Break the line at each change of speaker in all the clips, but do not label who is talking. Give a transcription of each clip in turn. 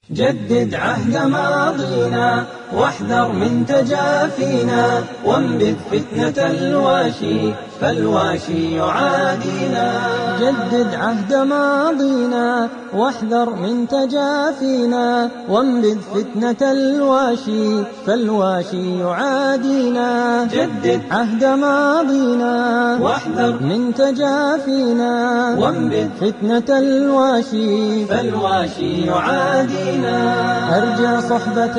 جدد عهد ماضينا واحذر من تجافينا وانبذ فتنة الواشي فالواشي يعادينا جدد عهد ماضينا واحذر من تجافينا وانبذ فتنة الواشي فالواشي يعادينا جدد عهد ماضينا واحذر من تجافينا وانبذ فتنة الواشي فالواشي يعادينا أرجع صحبة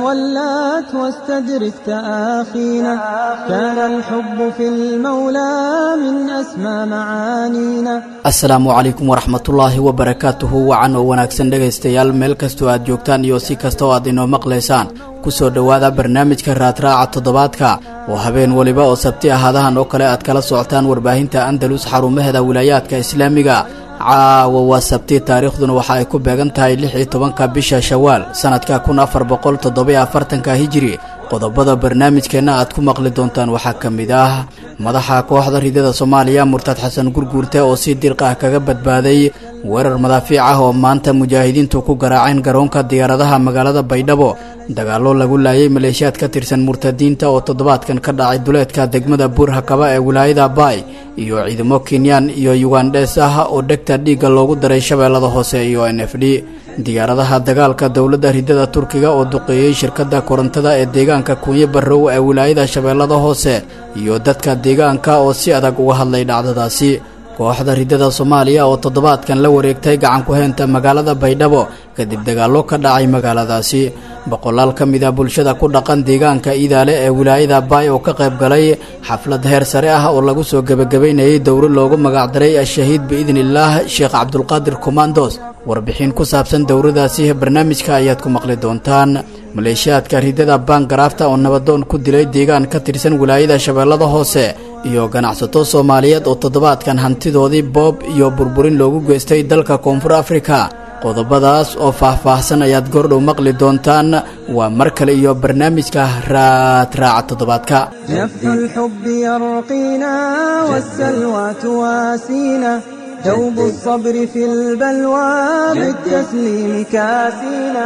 ولات واستدرك تآخينا كان الحب في المولى من أسمى معانينا
asalaamu calaykum waraxmatullaahi wabarakaatuhu wacan oo wanaagsan dhegaystayaal meel kastoo aad joogtaan iyo si kasta oo aad inoo maqlaysaan ku soo dhowaada barnaamijka raadraaca toddobaadka oo habeen weliba oo sabti ahaadahan oo kale aad kala socotaan warbaahinta andalus xarumaheeda wilaayaadka islaamiga caawa waa sabti taariikhduna waxa ay ku beegan tahay lix iyo tobanka bisha shawaal sannadka kun afar boqol toddobiyo afartanka hijiri qodobada barnaamijkeenna aad ku maqli doontaan waxaa ka mid ah madaxa kooxda ridada soomaaliya murtad xasan gurguurte oo si dirq ah kaga badbaaday weerar madaafiic ah oo maanta mujaahidiintu ku garaaceen garoonka diyaaradaha magaalada baydhabo dagaallo lagu laayay maleeshiyaad ka tirsan murtadiinta oo toddobaadkan ka dhacay duleedka degmada buurhakaba ee wilaayada baay iyo ciidamo kenyaan iyo yugandhes ah oo dhegta dhiigga loogu daray shabeellada hoose iyo n f d diyaaradaha dagaalka dowladda ridada turkiga oo duqeeyey shirkadda korontada ee deegaanka kunye barrow ee wilaayada shabeellada hoose iyo dadka deegaanka oo si adag uga hadlay dhacdadaasi kooxda ridada soomaaliya oo toddobaadkan la wareegtay gacan ku-heenta magaalada baydhabo kadib dagaallo ka dhacay magaaladaasi boqolaal ka mid a bulshada ku dhaqan deegaanka iidaale ee wilaayada baay oo ka qayb galay xaflad heer sare ah oo lagu soo gebagabaynayay dowro loogu magacdaray ashahiid biidniillaah sheekh cabdulqaadir komandos warbixin ku saabsan dowradaasi barnaamijka ayaad ku maqli doontaan maleeshiyaadka ridada baangaraafta oo nabadoon ku dilay deegaan ka tirsan wilaayada shabeellada hoose iyo ganacsato soomaaliyeed oo toddobaadkan hantidoodii boob iyo burburin loogu geystay dalka koonfur afrika qodobadaas oo faah-faahsan ayaad goordhow maqli doontaan waa mar kale iyo barnaamijka raadraaca toddobaadka
نفح الحب يرقينا والسلوى تواسينا دوب الصبر في البلوى بالتسليم كاسينا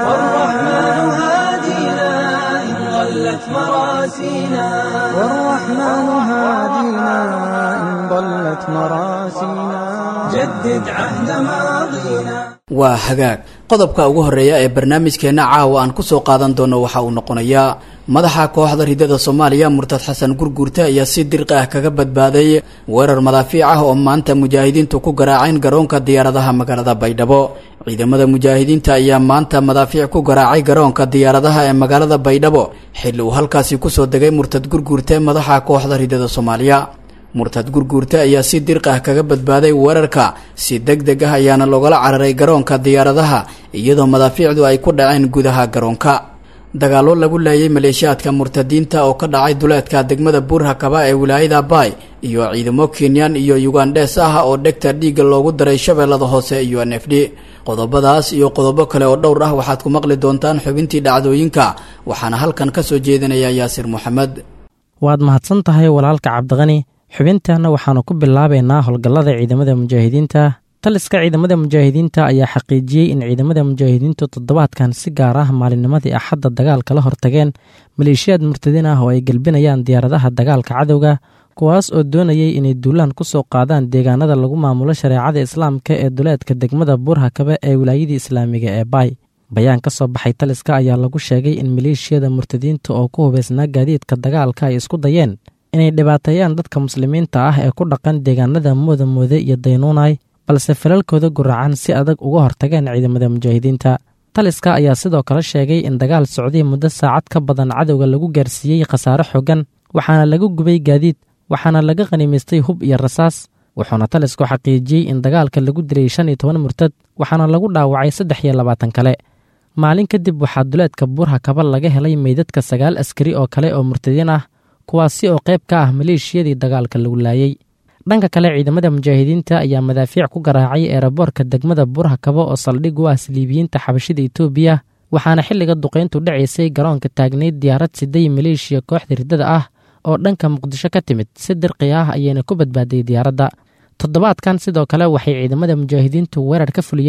والرحمن هادينا إن ضلت مراسينا والرحمن هادينا إن ضلت مراسينا جدد عهد ماضينا
waa hagaag qodobka ugu horreeya ee barnaamijkeenna caawa aan ku soo qaadan doono waxa uu noqonayaa madaxa kooxda ridada soomaaliya murtad xasan gurguurte ayaa si dirqi ah kaga badbaaday weerar madaafiic ah oo maanta mujaahidiintu ku garaaceen garoonka diyaaradaha magaalada baydhabo ciidamada mujaahidiinta ayaa maanta madaafiic ku garaacay garoonka diyaaradaha ee magaalada baydhabo xilli uu halkaasi kusoo degay murtad gurguurte madaxa kooxda ridada soomaaliya murtad gurguurte ayaa si dirq ah kaga badbaaday weerarka si deg deg ah ayaana loogala cararay garoonka diyaaradaha iyadoo madaafiicdu ay ku dhaceen gudaha garoonka dagaallo lagu laayay maleeshiyaadka murtadiinta oo ka dhacay duleedka degmada buurhakaba ee wilaayada baay iyo ciidamo kenyaan iyo yugandhes ah oo dhegta dhiigga loogu daray shabeellada hoose iyo n f d qodobadaas iyo qodobo kale oo dhowr ah waxaad ku maqli doontaan xubintii dhacdooyinka waxaana halkan ka soo jeedinaya yaasir moxamed
waad mahadsan tahay walaalka cabdiqani xubintaana waxaanu ku bilaabaynaa howlgallada ciidamada mujaahidiinta taliska ciidamada mujaahidiinta ayaa xaqiijiyey in ciidamada mujaahidiintu toddobaadkan si gaar ah maalinnimadii axadda dagaalka la hortageen maleeshiyaad murtadiin ah oo ay gelbinayaan diyaaradaha dagaalka cadowga kuwaas oo doonayay inay duulaan ku soo qaadaan deegaanada lagu maamulo shareecada islaamka ee duleedka degmada buurhakabe ee wilaayadii islaamiga ee baay bayaan ka soo baxay taliska ayaa lagu sheegay in maleeshiyada murtadiinta oo ku hubaysnaa gaadiidka dagaalka ay isku dayeen inay dhibaateeyaan dadka muslimiinta ah ee ku dhaqan deegaanada mooda moode iyo daynuunay balse falalkooda guracan si adag uga hortageen ciidamada mujaahidiinta taliska ayaa sidoo kale sheegay in dagaal socday muddo saacad ka badan cadowga lagu gaarsiiyey khasaare xogan waxaana laga gubay gaadiid waxaana laga khanimaystay hub iyo rasaas wuxuuna talisku xaqiijiyey in dagaalka lagu dilay shan iyo toban murtad waxaana lagu dhaawacay saddex iyo labaatan kale maalin kadib waxaa duleedka buurha kaba laga helay meydadka sagaal askari oo kale oo murtadiin ah kuwaasi oo qayb ka ah maleeshiyadii dagaalka lagu laayey dhanka kale ciidamada mujaahidiinta ayaa madaafiic ku garaacay eeraboorka degmada buurha kaba oo saldhig u ah saliibiyiinta xabashida etoobiya waxaana xilliga duqayntu dhacaysay garoonka taagnayd diyaarad siday maleeshiya kooxda riddada ah oo dhanka muqdisho ka timid si dirqi ah ayayna ku badbaaday diyaaradda toddobaadkan sidoo kale waxay ciidamada mujaahidiintu weerar ka fuliyeen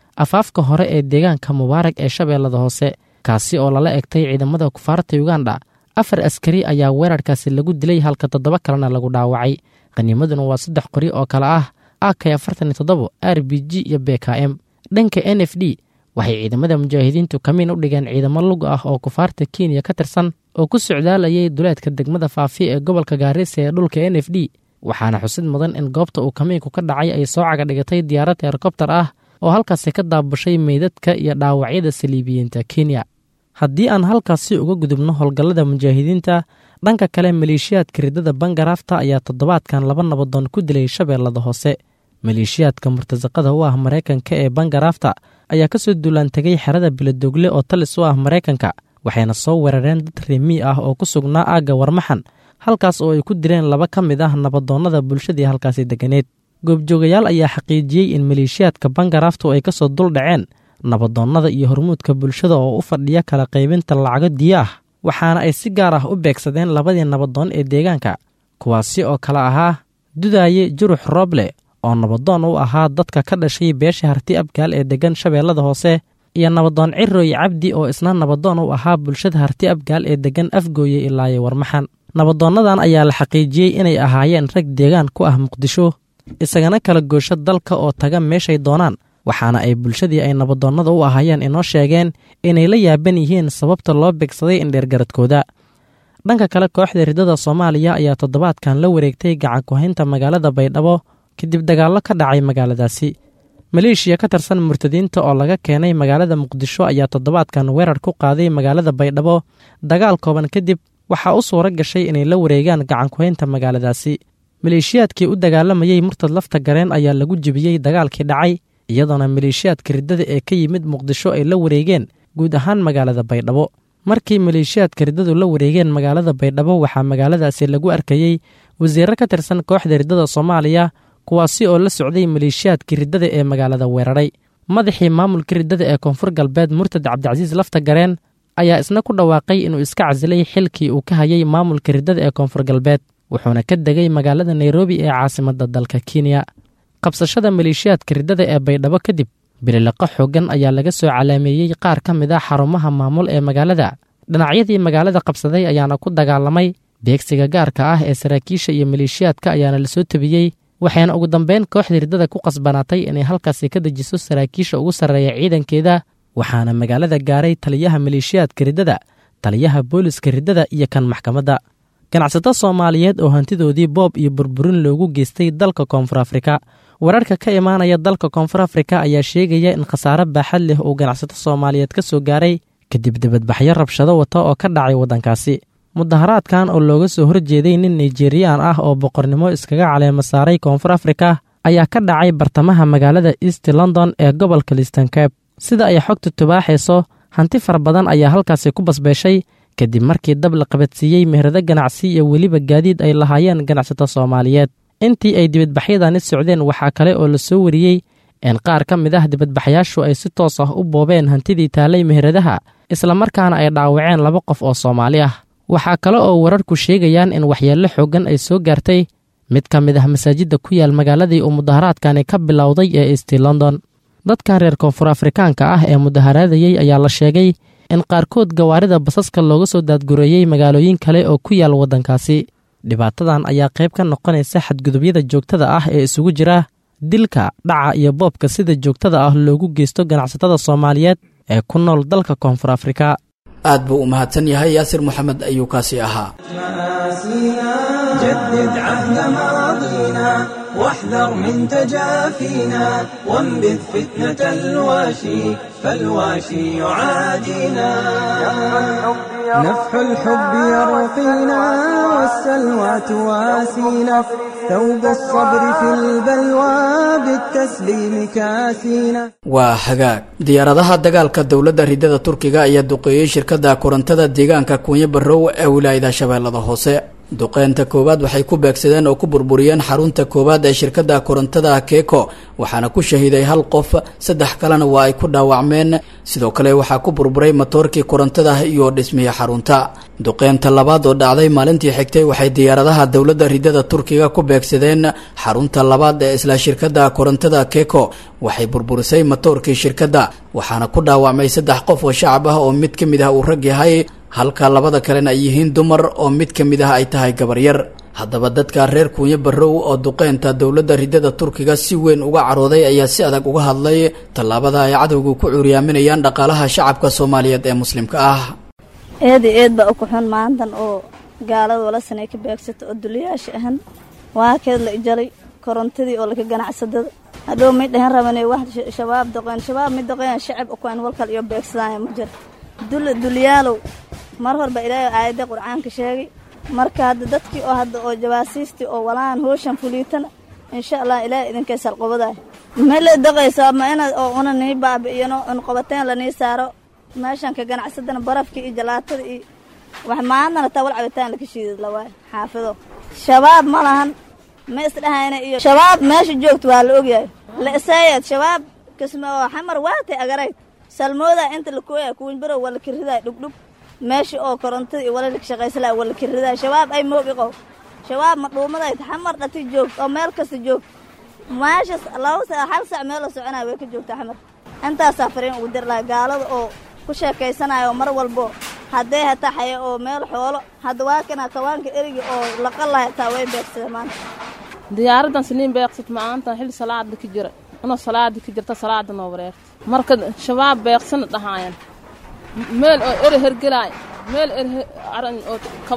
afaafka hore ee deegaanka mubaarag ee shabeellada hoose kaasi oo lala egtay ciidamada kufaarta uganda afar askari ayaa weerarkaasi lagu dilay halka toddoba kalena lagu dhaawacay qaniimaduna waa saddex qori oo kale ah ak afartan iyo toddobo r b g iyo b k m dhanka n f d waxay ciidamada mujaahidiintu kamiin u dhigeen ciidamo lug ah oo kufaarta kenya ka tirsan oo ku socdaalayay duleedka degmada faafi ee gobolka gaarisa ee dhulka n f d waxaana xusid mudan in goobta uu kamiinku ka dhacay ay soo caga dhigatay diyaarad helikobtar ah oo halkaasi ka daabushay meydadka iyo dhaawacyada saliibiyiinta kenya haddii aan halkaasi uga gudubno howlgallada mujaahidiinta dhanka kale maleeshiyaadka riddada bangaraafta ayaa toddobaadkan laba nabadoon ku dilay shabeellada hoose maleeshiyaadka murtasaqada u ah maraykanka ee bangaraafta ayaa ka soo duulaantegay xerada biladogle oo talis u ah maraykanka waxayna soo weerareen dad reemii ah oo ku sugnaa aagga warmaxan halkaas oo ay ku direen laba ka mid ah nabadoonnada bulshadii halkaasi deganeed goobjoogayaal ayaa xaqiijiyey in maleeshiyaadka bangaraaftu ay ka soo dul dhaceen nabadoonnada iyo hormuudka bulshada oo u fadhiya kala qaybinta lacago diyo ah waxaana ay si gaar ah u beegsadeen labadii nabadoon ee deegaanka kuwaasi oo kale ahaa dudaaye jurux rooble oo nabadoon u ahaa dadka ka dhashay beesha harti abgaal ee deggan shabeellada hoose iyo nabadoon cirooy cabdi oo isna nabadoon u ahaa bulshada harti abgaal ee deggan afgooye ilaaye warmaxan nabadoonnadan ayaa la xaqiijiyey inay ahaayeen rag deegaan ku ah muqdisho isagana kala goosho dalka oo taga meeshay doonaan waxaana ay bulshadii ay nabadoonnada u ahaayeen inoo sheegeen inay la yaaban yihiin sababta loo beegsaday indheergaradkooda dhanka kale kooxda riddada soomaaliya ayaa toddobaadkan la wareegtay gacan ku-haynta magaalada baydhabo kadib dagaallo ka dhacay magaaladaasi maleeshiya ka tirsan murtadiinta oo laga keenay magaalada muqdisho ayaa toddobaadkan weerar ku qaaday magaalada baydhabo dagaal kooban kadib waxaa u suura gashay inay la wareegaan gacan ku-haynta magaaladaasi maleeshiyaadkii u dagaalamayey murtad lafta gareen ayaa lagu jebiyey dagaalkii dhacay iyadoona maleeshiyaadka riddada ee ka yimid muqdisho ay la wareegeen guud ahaan magaalada baydhabo markii maleeshiyaadka riddadu la wareegeen magaalada baydhabo waxaa magaaladaasi lagu arkayey wasiirro ka tirsan kooxda riddada soomaaliya kuwaasi oo la socday maleeshiyaadkii riddada ee magaalada weeraray madaxii maamulka riddada ee koonfur galbeed murtad cabdicasiis lafta gareen ayaa isna ku dhawaaqay inuu iska casilay xilkii uu ka hayay maamulka riddada ee koonfur galbeed wuxuuna ka degay magaalada nairobi ee caasimadda dalka kenya qabsashada maleeshiyaadka riddada ee baydhabo kadib bililiqo xooggan ayaa laga soo calaameeyey qaar ka mid ah xarumaha maamul ee magaalada dhinacyadii magaalada qabsaday ayaana ku dagaalamay beegsiga gaarka ah ee saraakiisha iyo maleeshiyaadka ayaana lasoo tebiyey waxayna ugu dambeyn kooxda riddada ku qasbanaatay inay halkaasi ka dejiso saraakiisha ugu sarreeya ciidankeeda waxaana magaalada gaaray taliyaha maleeshiyaadka riddada taliyaha booliska riddada iyo kan maxkamadda ganacsato soomaaliyeed oo hantidoodii boob iyo burburin loogu geystay dalka koonfur afrika wararka ka imaanaya dalka koonfur afrika ayaa sheegaya in khasaare baaxad leh uu ganacsato soomaaliyeed ka soo gaaray kadib dibadbaxyo rabshado wata oo ka dhacay waddankaasi mudaharaadkan oo looga soo horjeeday nin naijeriyaan ah oo boqornimo iskaga caleema saaray koonfur afrika ayaa ka dhacay bartamaha magaalada east london ee gobolka listankab sida ay xogta tubaaxayso hanti fara badan ayaa halkaasi ku basbeeshay kadib markii dab la qabadsiiyey meherado ganacsi iyo weliba gaadiid ay lahaayeen ganacsato soomaaliyeed intii ay dibadbaxyadani socdeen waxaa kale oo la soo wariyey in qaar ka mid ah dibadbaxyaashu ay si toos ah u boobeen hantidii taallay meheradaha islamarkaana ay dhaawaceen laba qof oo soomaali ah waxaa kale oo wararku sheegayaan in waxyeello xooggan ay soo gaartay mid ka mid ah masaajidda ku yaal magaaladii uu mudaharaadkani ka bilowday ee east london dadkan reer koonfur afrikaanka ah ee mudaharaadayey ayaa la sheegay in qaarkood gawaarida basaska looga soo daadgureeyey magaalooyin kale oo ku yaal waddankaasi dhibaatadan ayaa qayb ka noqonaysa xadgudubyada joogtada ah ee isugu jira dilka dhaca iyo boobka sida joogtada ah loogu geysto ganacsatada soomaaliyeed ee ku nool dalka koonfur afrika
aad buu u mahadsan yahay yaasir moxamed ayuu kaasi ahaa
جدد عهد ماضينا واحذر من تجافينا وانبذ فتنة الواشي فالواشي يعادينا نفح الحب يرقينا والسلوى تواسينا ثوب الصبر في البلوى بالتسليم كاسينا
waa hagaag diyaaradaha dagaalka dowladda ridada turkiga ayaa duqeeyey shirkadda korontada deegaanka kuunyo barrow ee wilaayada shabeellada hoose duqeynta koowaad waxay ku beegsadeen oo ku burburiyeen xarunta koowaad ee shirkadda korontada keeko waxaana ku shahiiday hal qof saddex kalena waa ay ku dhaawacmeen sidoo kale waxaa ku burburay matoorkii korontada iyo dhismihii xarunta duqeynta labaad oo dhacday maalintii xigtay waxay diyaaradaha dowladda ridada turkiga ku beegsadeen xarunta labaad ee isla shirkadda korontada keeko waxay burburisay matoorkii shirkadda waxaana ku dhaawacmay saddex qof oo shacab ah oo mid ka mid ah uu rag yahay halka labada kalena ay yihiin dumar oo mid ka mid ah ay tahay gabaryar haddaba dadka reer kuunyo barrow oo duqeynta dowladda ridada turkiga si weyn uga carooday ayaa si adag uga hadlay tallaabada ay cadowgu ku cuuriyaaminayaan dhaqaalaha shacabka soomaaliyeed ee muslimka ah
eed iyo eed baa u kuxun maantan oo gaalada wala sanay ka beegsato oo duliyaasha ahan waa keed la ijalay korontadii oo laka ganacsadada hadhow may dhahan rabane wax shabaab doqeen shabaab mid doqeen shacab ukuan walkal iyo beegsadaya ma jiro dul dulyaalow mar horba ilaahay aayadda qur'aanka sheegay marka hadda dadkii oo hadda oo jawaasiistii oo walaan hooshan fuliitana insha allah ilaahay idinkay salqobaday ma la daqaysaa ma inaad oo una nii baabi'iyano in qobateen lanii saaro meeshan ka ganacsadana barafkii iyo jalaatada iyo wax maantana tawal cabitaan laka shiidad lawaayo xaafido shabaab ma lahan ma isdhahayna iyo shabaab meesha joogta waa la ogyahay la isaayad shabaab kisma oo xamar waatay agarayd salmooda inta lakuoya kuwinbarow waa la kiridaay dhugdhug meesha oo korontada iyo wala laka shaqaysalaa waa la kiridaay shabaab ay moogi qow shabaab ma dhuumaday xamar dhati joogta oo meel kasta joogta meeshas laba sa hal sac meel la soconaya way ka joogtaa xamar intaasaa fariin ugu dir laha gaalada oo ku sheekaysanayo mar walbo hadday hataa xaya oo meel xoolo hadda waa kana kawaanka eriga oo laqa laha hataa way beegsada maanta
diyaaradan siniin beeqsat maanta xil salaada ka jira inoo salaada ka jirta salaada noo wareerta marka shabaab beeqsana dhahaayan meel oo eri hergelaay meel eri aran oo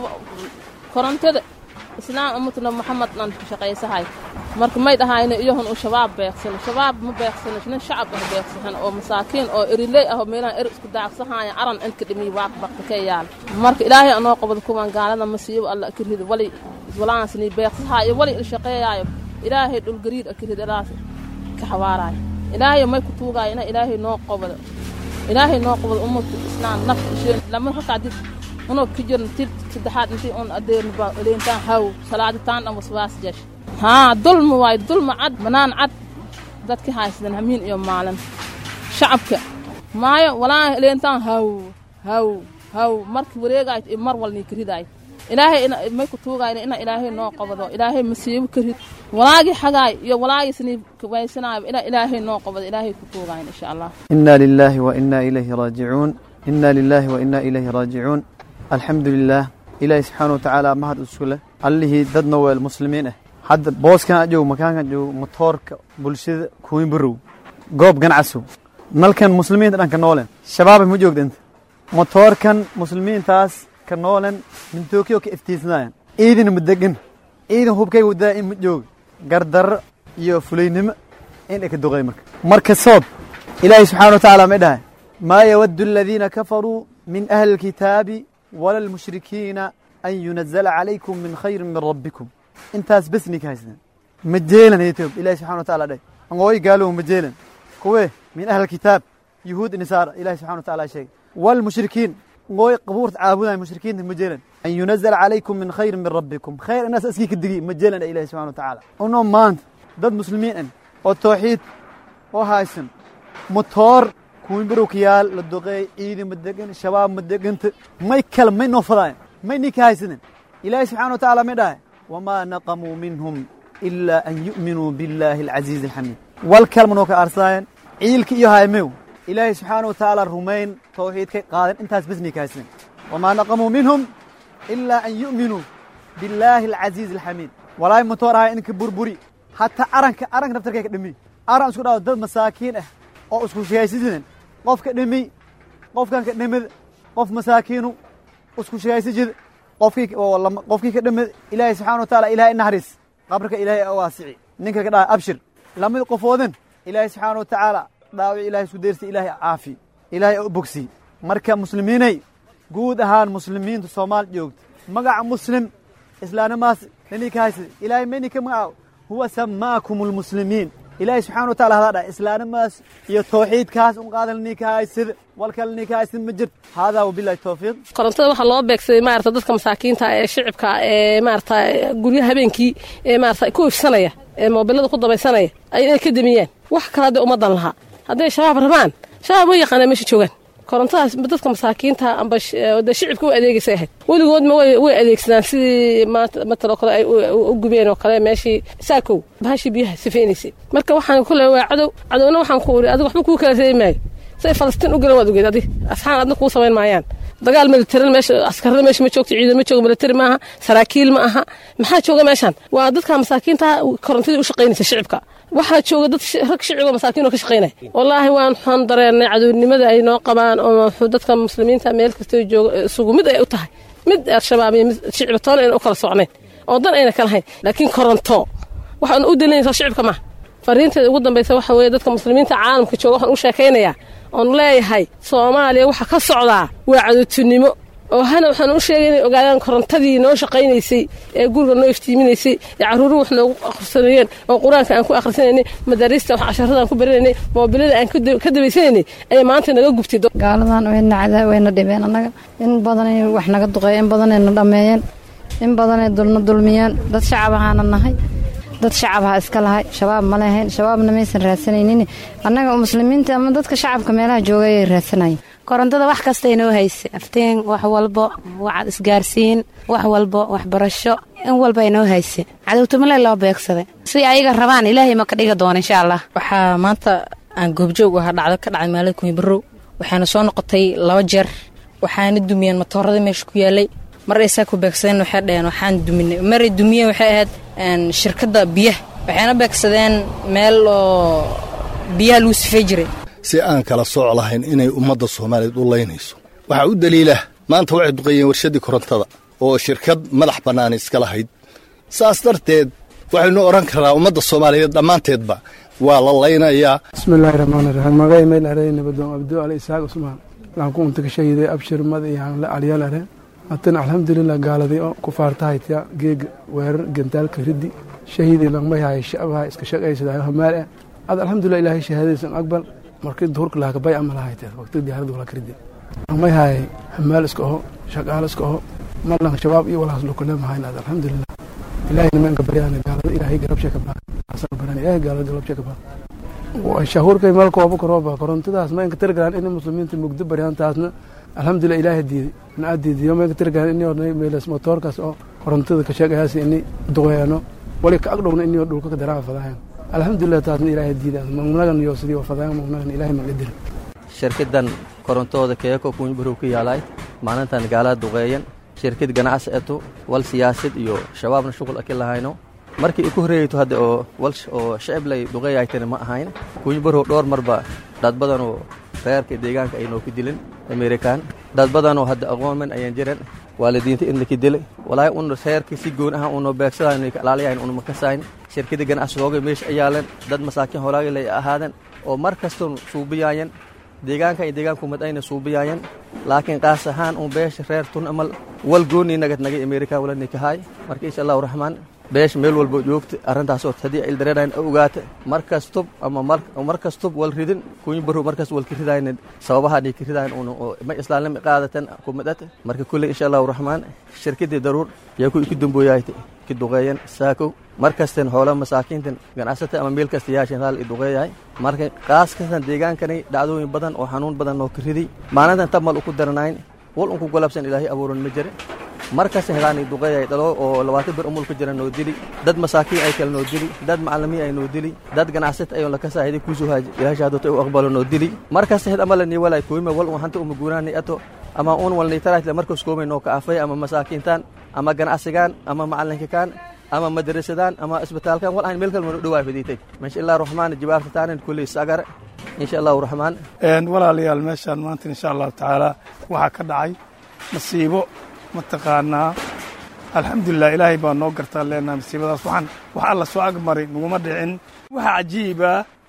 korontada islaam umatna maxamed dhan ku shaqaysahay marka may dhahayna iyohun uu shabaab beeqsano shabaab ma beeqsano nin shacab ah beeqsahan oo masaakiin oo eriley ah oo meelaha eri isku daaqsahaaya aran inka dhimiy waaq bakta ka yaal marka ilaahay anoo qabad kuwan gaalada masiibo alla akirhid wali walaasni beeqsahaayo wali il shaqeeyaayo ilaahay dhulgariir akirhid ilaas ka xawaaraayo ilaahay may ku tuugaayo ina ilaahay noo qabado ilaahay noo qabado ummadka islaam nafta isheen lama hakadid unoo ka jirn tir saddexaad intii un adeernba leentaan haw salaaditaan dhan waswaas jesh haa dulma waayo dulma cad banaan cad dadka haysadan hamiin iyo maalin shacabka maayo walaa leentaan haw haw haw markii wareegaayt iyo mar walnii karidaay ilaahay may ku tuugayna ina ilaahay noo qabado ilaahay masiibo karid walaagii xagaay iyo walaagii sinii kabaysanaayo ina ilaahay noo qabado ilaahay ku tuugayna insha allah
إنا لله وإنا إليه راجعون إنا لله وإنا إليه راجعون الحمد لله إلهي سبحانه وتعالى مهد أسكله عليه ددنا والمسلمين حد بوس كان أجو مكان كان أجو مطورك بلشد كوين برو قوب كان عسو ملكن مسلمين تدان كنولن شباب مجوك دنت مطور كان مسلمين تاس كنولن من توكيو كافتيسناين إيدن مدقن إيدن هوب كي ودا إن مجوك قردر يو فلينم إن إك الدغي مرك مركز صوب إلهي سبحانه وتعالى مدها ما يود الذين كفروا من أهل الكتاب ولا المشركين أن ينزل عليكم من خير من ربكم انتاس بسني كايسنا مجيلا يتوب إلهي سبحانه وتعالى ده أنغوي قالوا مجيلا كوي من أهل الكتاب يهود نصارى إلهي سبحانه وتعالى شيء والمشركين أنغوي قبور عابدين المشركين مجيلا أن ينزل عليكم من خير من ربكم خير الناس أسكيك الدقيق مجيلا إلهي سبحانه وتعالى أنهم مانت ضد مسلمين والتوحيد وهايسن مطور kuwin barowkayaal la duqeey ciidi ma degan shabaab ma deganta may kale may noo fadaayan may ninka haysanin ilaahay subxana wa tacaala may dhahay wamaa naqamuu minhum ilaa an yu'minuu billaahi alcasiizi alxamiid wal kalma noo ka aarsaayan ciilka iyo haymew ilaahay subxaana wa tacaala rumayn tawxiidkay qaaden intaas bes ninka haysanin wamaa naqamuu minhum ilaa an yu'minuu billaahi alcasiizi alxamiid walaay matoor ahay inka burburi hataa aranka aranka naftarkay ka dhimi aran isku dhawo dad masaakiin ah oo isku shigaysijidan qofka dhimi qofkan ka dhimid qof masaakiinu isku shigaysi qofkii qofkii ka dhimid ilaahay subxana wa taala ilahay naxariis qabrka ilaahay waasici ninka ka dhaha abshir lamid qofoodan ilaahay subxaana wa tacaala dhaawic ilahay isku deyrsi ilaahay caafi ilaahay u bogsi marka muslimiinay guud ahaan muslimiinta soomaal joogta magaca muslim islaanimaas nini ka haysa ilaahay mayni ka magacaabo huwa samaakum almuslimiin ilaahay subxaana wa taala hadaa dhahay islaanimaas iyo tawxiidkaas un qaadalnii ka haysida walkalnii ka haysid ma jirto haadaa wabilahi tawfiiq
korontada waxaa loo beegsaday maarata dadka masaakiinta ee shicibka ee maarata guryaha habeenkii ee maarata ku ifsanaya ee moobilada ku dabaysanaya ay inay ka damiyaan wax kale hadday ummadan lahaa hadday shabaab rabaan shabaab way yaqaanaa meesha joogaan korontadaas dadka masaakiinta amba de shicibka u adeegaysay ahayd weligoodma way adeegsadaan sidii mataloo kale ay u gubeen oo kale meeshii saakow bahashii biyaha sifaynaysay marka waxaan ku leeyahay waa cadow cadowna waxaan ku uri adiga waxba kuu kala reebi maayo say falastiin u galan waad ogeed adi asxaan adna kuu samayn maayaan dagaal militarin meesha askarada meesha ma joogto ciidan ma joogo militari maaha saraakiil ma aha maxaa jooga meeshaan waa dadka masaakiinta korontadii u shaqaynaysa shicibka waxaa jooga dad rag shiciboo masaakiin oo ka shaqaynaya wallaahi waan waxaan dareennay cadownimada ay noo qabaan oo dadka muslimiinta meel kasta jooga isugu mid ay u tahay mid al-shabaab iyo mid shicibka toona ayna u kala socnayn oo dan ayna ka lahayn laakiin koronto waxaan u dalinaysaa shicibka maaha fariinteeda ugu dambaysa waxa weeye dadka muslimiinta caalamka jooga waxaan u sheekaynayaa oon leeyahay soomaaliya waxa ka socdaa waa cadowtinimo oo hana waxaan u sheegay inay ogaadaan korontadii noo shaqaynaysay ee guriga noo iftiiminaysay ee carruuruhu wax noogu akhrisanayeen oo qur-aanka aan ku akhrisanaynay madaariista wax casharada aan ku baranaynay moobilada aan ka dabaysanaynay ayay maanta naga gubtay
gaaladan wayna cadaa wayna dhibeen annaga in badanay wax naga duqeey in badanay na dhammeeyeen in badanay dulna dulmiyeen dad shacab ahaana nahay dad shacabha iska lahay shabaab ma lahayn shabaabna maysan raadsanaynin annaga muslimiinta ama dadka shacabka meelaha jooga ayay raadsanayeen
korontada wax kasta inoo haysa aftiin wax walbo wax isgaarsiin wax walbo waxbarasho in walba inoo haysa cadowtamale loo beegsaday si ayaga rabaan ilaahay ma ka dhiga doona insha allah
waxaa maanta aan goobjoog ahaa dhacdo ka dhacday maalada kunya barrow waxaana soo noqotay laba jeer waxaana dumiyeen matoorada meesha ku yaalay mar ay saa ku beegsadeen waxay dhaheen waxaan duminay maray dumiyeen waxay ahayd shirkadda biyaha waxayna beegsadeen meel oo biyaha lagu sifey jiray
si aan kala sooc lahayn inay ummadda soomaaliyeed u laynayso waxaa u daliila maanta waxay duqeeyeen warshaddii korontada oo shirkad madax bannaan iska lahayd saas darteed waxaynu odhan karaa ummadda soomaaliyeed dhammaanteedba waa la laynayaa
bismillaahi raxmaani raxiim magay mayl arey nabadoon abdo ali isaaq usmaan waxaan ku unta ka shahiday abshir mad iyo calyaal are haddana alxamdulilah gaaladii oo ku faartahaytya geega weerar gantaalka riddi shahiidii langmayhay shacbaha iska shaqaysadaa hamaal ah ad alxamdulilah ilaahay shahaadadiisan aqbal markii duhurka laha kabay ama lahayte waqti diyaaradu wala karidi langmayhay hamaal iska oho shaqaalo iska oho malan shabaab iyo walaas lokale mahayn ad alxamdulilah ilaahay nimanka baryaan gaalada ilaahay garabshe ka baa asan baran ilaahay gaalada garabshe ka baa shahuurkay meel kooba karooba korontadaas ma inka tirgalaan in muslimiinta mugdo baryaan taasna alxamdulilah ilaahay diiday na aa diidiyo ma inka tirgalaan ini ornay meelas motoorkaas oo korontada ka sheegayaasi ini duqeeyano wali ka agdhowna ini dhulka ka daraa fadahayan alxamdulilah taasna ilaahay diiday magnagan iyo sidii wafadayan magnagan ilaahay magadiri
shirkadan korontooda keeko kuunbarow ka yaalaay maalintan gaalada duqeeyan shirkad ganacsi eto wal siyaasad iyo shabaabna shuqul aki lahayno markii iku horreeyeyto hadda oo wal oo shicib lay duqeeyaytana ma ahayn kuunbarow dhowr marba dad badanoo reerka deegaanka ay noo ku dilin amerikan dad badanoo hadda aqoonman ayaan jiran waalidiinta idna ka dilay walaahi un reerka si goon ahaan unoo beegsadayn ka ilaaliyayn una makasayn shirkada ganacsigooga meesha ayaalan dad masaakiin hoolaaga lay ahaadan oo mar kastoon suubiyaayan deegaanka iyo deegaanku mad ayna suubiyaayan laakiin qaas ahaan un beesha reer tun amal wal gooni nagad nagay amerikan wala nikahaay marka insha allahu raxmaan beesha meel walba joogta arrintaasoo haddii ay dareerayn ogaata mar kastub ama mar kastub wal ridin kuñu baro markas wal ka ridayn sababahaanay ka ridayn un ma islaanima qaadatan kumadata marka kulley insha allahu raxmaan shirkadii daruur yaa ku iku dambooyaayta ki duqeeyan saakow mar kasten hoola masaakiintan ganacsata ama meel kasta yaashan raal i duqeeyahay marka qaas kastan deegaankanay dhacdooyin badan oo xanuun badan oo ka riday maalintan tabmal uku daranayn wal unku golabsan ilaahay abuuran ma jira mar kasta helaanay duqeeyay dhalo oo labaatan bir umul ka jira noo dili dad masaakiin ay kale noo dili dad macalimiin ay noo dili dad ganacsata ayoon laka saahiday kuusoo haaji ilaahay shahaadota u aqbalo noo dili mar kasta hed ama lanii walay kooyima wal un hanta uma guuraanay ato ama un walnay taraatla markas koomay noo ka afay ama masaakiintaan ama ganacsigaan ama macalinkakaan ama madrasadaan ama isbitaalkan wal aan meel kale mana dhowaa fiditay insha allah raxmaan jawaabta taanan kulley sagar insha allahu raxmaan
walaalayaal meeshaan maanta insha allahu tacaala waxaa ka dhacay masiibo mataqaanaa alxamdulilah ilaahay baa noo gartaa leenaha masiibadaas waxaan wax alla soo agmaray naguma dhicin waxaa cajiiba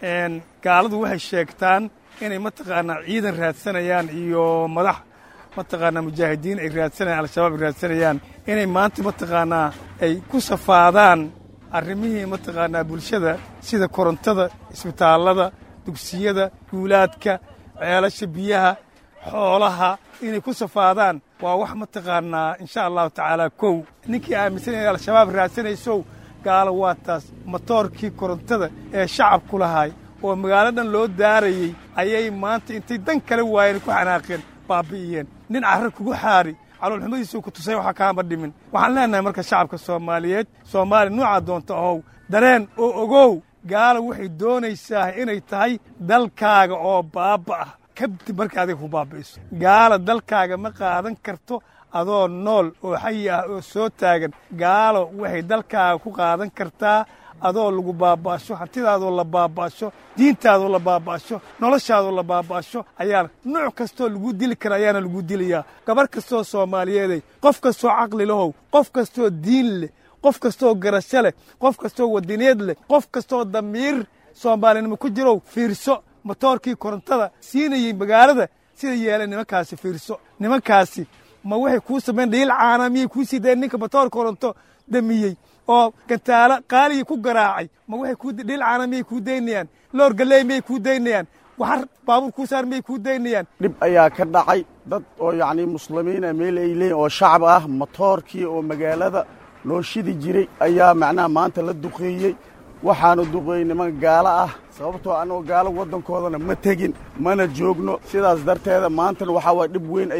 gaaladu waxay sheegtaan inay mataqaanaa ciidan raadsanayaan iyo madax mataqaanaa mujaahidiin ay raadsanayaan al-shabaab ay raadsanayaan inay maanta mataqaanaa ay ku safaadaan arrimihii mataqaanaa bulshada sida korontada isbitaallada dugsiyada guulaadka ceelasha biyaha xoolaha inay ku safaadaan waa wax mataqaanaa insha allahu tacaala kow ninkii aaminsan inay al-shabaab raadsanaysow gaalo waa taas matoorkii korontada ee shacabku lahaay oo magaalo dhan loo daarayey ayay maanta intay dan kale waayeen ku xanaaqeen baabi'iyeen nin carra kugu xaari caloolxumadiisuu ku tusay waxaa kaama dhimin waxaan leenahay marka shacabka soomaaliyeed soomaaliya nuucaa doonta ahow dareen oo ogow gaala waxay doonaysaa inay tahay dalkaaga oo baaba ah kadib markay adiga ku baabi'iso gaala dalkaaga ma qaadan karto adoo nool oo xayi ah oo soo taagan gaalo waxay dalkaaga ku qaadan kartaa adoo lagu baaba'asho hantidaadoo la baaba'asho diintaadoo la baaba'asho noloshaadoo la baaba'asho ayaa nooc kastoo lagu dili kara ayaana lagu dilayaa gabarh kastoo soomaaliyeeday qof kastoo caqli lahow qof kastoo diin leh qof kastoo garasho leh qof kastoo wadineed leh qof kastoo damiir soomaalinimo ku jirow fiirso motoorkii korontada siinayey magaalada sida yeeleen nimankaasi fiirso nimankaasi ma waxay kuu samayn dhiil caana miyay kuu sii dayen ninka motoor koronto damiyey oo gantaalo qaaligii ku garaacay ma waxay kuu dhiil caana miyay kuu daynayaan loor galley miyay kuu daynayaan waxar baabuur kuu saar miyay kuu daynayaan
dhib ayaa ka dhacay dad oo yacnii muslimiina meel ay leeyiin oo shacab ah motoorkii oo magaalada loo shidi jiray ayaa macnaha maanta la duqeeyey waxaanu duqeeyey niman gaalo ah sababtoo annagoo gaalo waddankoodana ma tegin mana joogno sidaas darteeda maantana waxaa waaya dhib weyn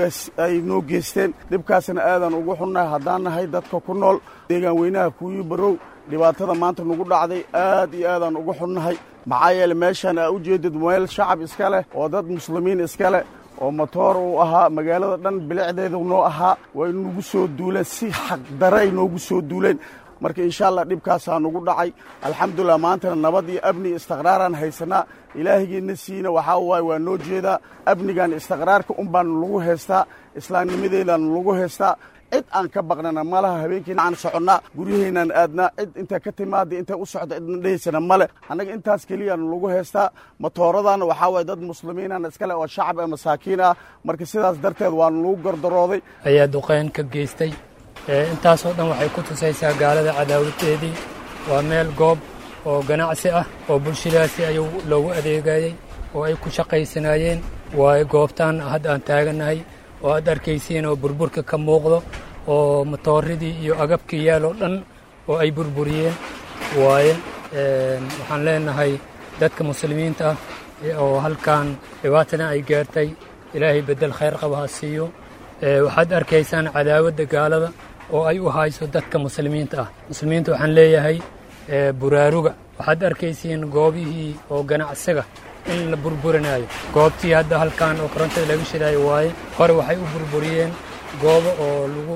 ay noo geysteen dhibkaasna aadaan ugu xunnahay haddaan nahay dadka ku nool deegaan weynaha kuwii barow dhibaatada maanta nagu dhacday aad iyo aadaan ugu xunnahay maxaa yeele meeshaan aa u jeedid meel shacab iska leh oo dad muslimiin iska leh oo motoor uu ahaa magaalada dhan bilicdeedu noo ahaa way nagu soo duuleen si xaqdare ay noogu soo duuleen marka insha allah dhibkaasaa nugu dhacay alxamdulilah maantana nabad iyo amni istiqraaraan haysanaa ilaahigiina siina waxaa waaye waa noo jeedaa amnigan istiqraarka un baan lagu haystaa islaamnimadeedaan lagu haystaa cid aan ka baqnana ma laha habeenkiina aan soconnaa guryahaynaan aadnaa cid intay ka timaada intay u socda cidna dhehaysana male annaga intaas keliyaan lagu haystaa matooradana waxaa waaye dad muslimiinana iskale oo shacab ee masaakiin ah marka sidaas darteed waanu lagu gardarooday
ayaa duqeyn ka geystay intaasoo dhan waxay ku tusaysaa gaalada cadaawaddeedii waa meel goob oo ganacsi ah oo bulshadaasi ayuu loogu adeegayey oo ay ku shaqaysanaayeen waayo goobtaan hadda aan taagannahay oo aad arkaysiin oo burburka ka muuqdo oo matooradii iyo agabkii yaaloo dhan oo ay burburiyeen waaye waxaan leenahay dadka muslimiinta ah oo halkan dhibaatadan ay gaartay ilaahay beddel khayr qaba ha siiyo waxaad arkaysaan cadaawadda gaalada oo ay u hayso dadka muslimiinta ah muslimiinta waxaan leeyahay buraaruga waxaad arkaysiin goobihii oo ganacsiga in la burburinayo goobtii hadda halkan oo korontada laga shidaayo waaye hore waxay u burburiyeen goobo oo lagu